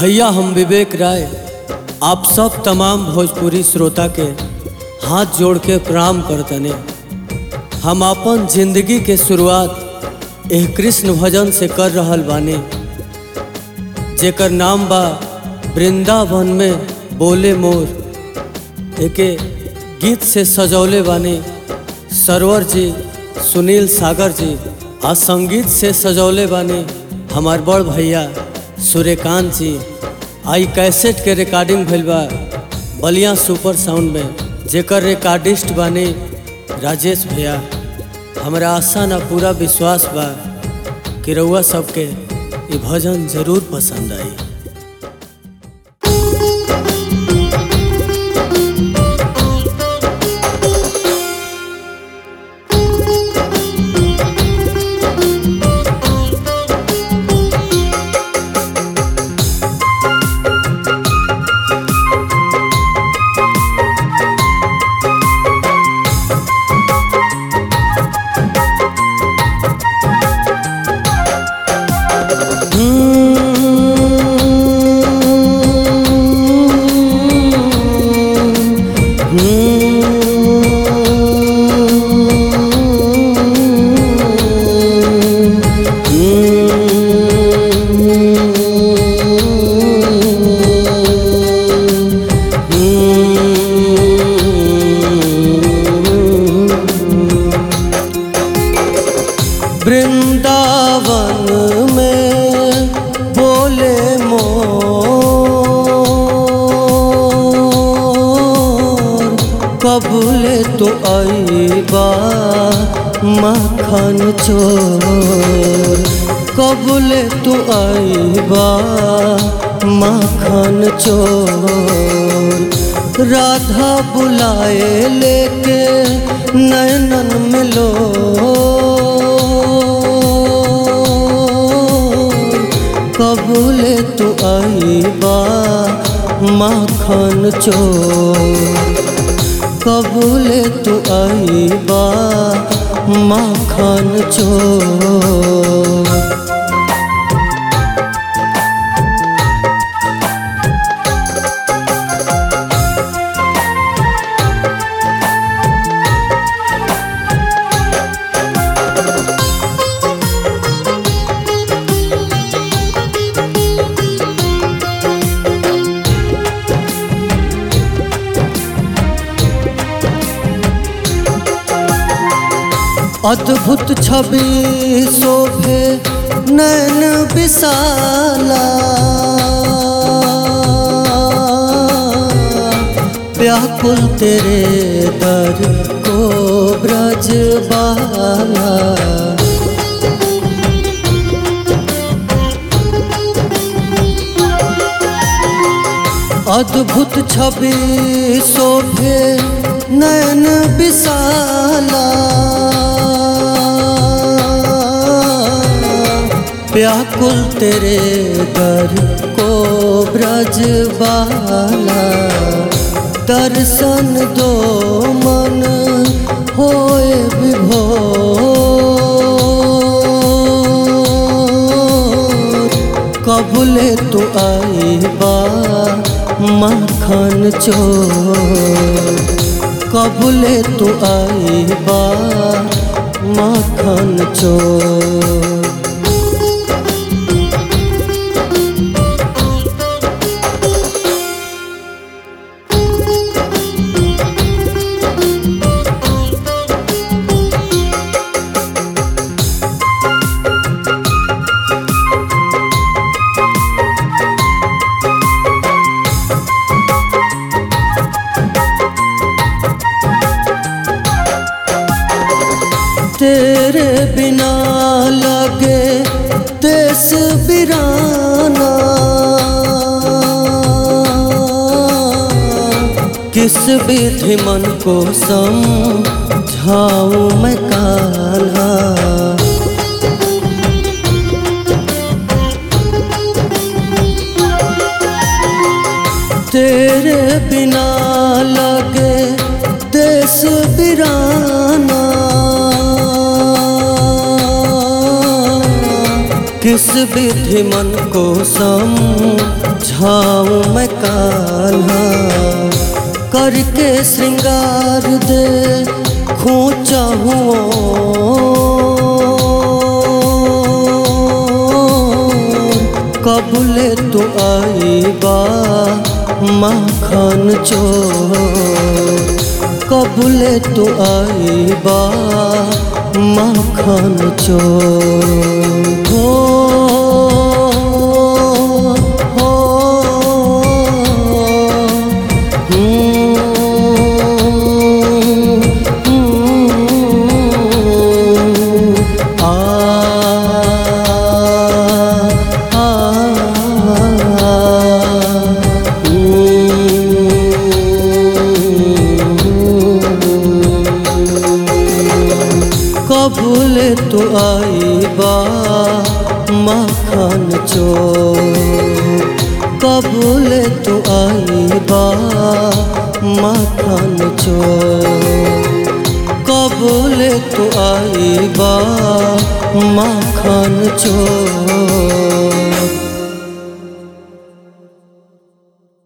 भैया हम विवेक राय आप सब तमाम भोजपुरी श्रोता के हाथ जोड़ के प्रणाम करतने हम अपन जिंदगी के शुरुआत एह कृष्ण भजन से कर रहल बानी जेकर नाम बा वृंदावन में बोले मोर एके गीत से सजौले बानी सरवर जी सुनील सागर जी आ संगीत से सजौले बानी हमार बड़ भैया सूर्यकांत जी आई कैसेट के रिकॉर्डिंग भइल बा बलिया सुपर साउंड में जेकर रिकॉर्डिस्ट बानी राजेश भैया हमरा आशा ना पूरा विश्वास बा कि रउआ सबके ये भजन जरूर पसंद आई वृंदावन में बोले मोर कबूले तो आईबा मखन चोर कबूले तो आईबा मखन चोर राधा बुलाए लेके नैनन मिलो कबूले तो आईबा माखन चोर कबूले तो आईबा माखन चोर अद्भुत छवि शोभे नैन विशाला व्याकुल तेरे दर को ब्रजबाला अद्भुत छवि शोभे नयन विशाला व्याकुल तेरे दर को ब्रजबाला दर्शन दो मन होए विभोर कबूले तो आईबा माखन चोर कबूले तो आईबा माखन चोर तेरे बिना लगे देश बिराना किस विधि मन को समझाऊं मैं कान्हा तेरे बिना लगे देश बिराना किस विधि मन को समझाऊं मैं कान्हा करके श्रृंगार दे खोचा कबूले तो आई बा माखन चोर कबूले तो आई बा माखन चोर हो हो हम्म, हम्म, आ आ कबूल तो आई बा मखन चो कबूल तो आई बा मखन चो कबूल तो आई बा मखन चो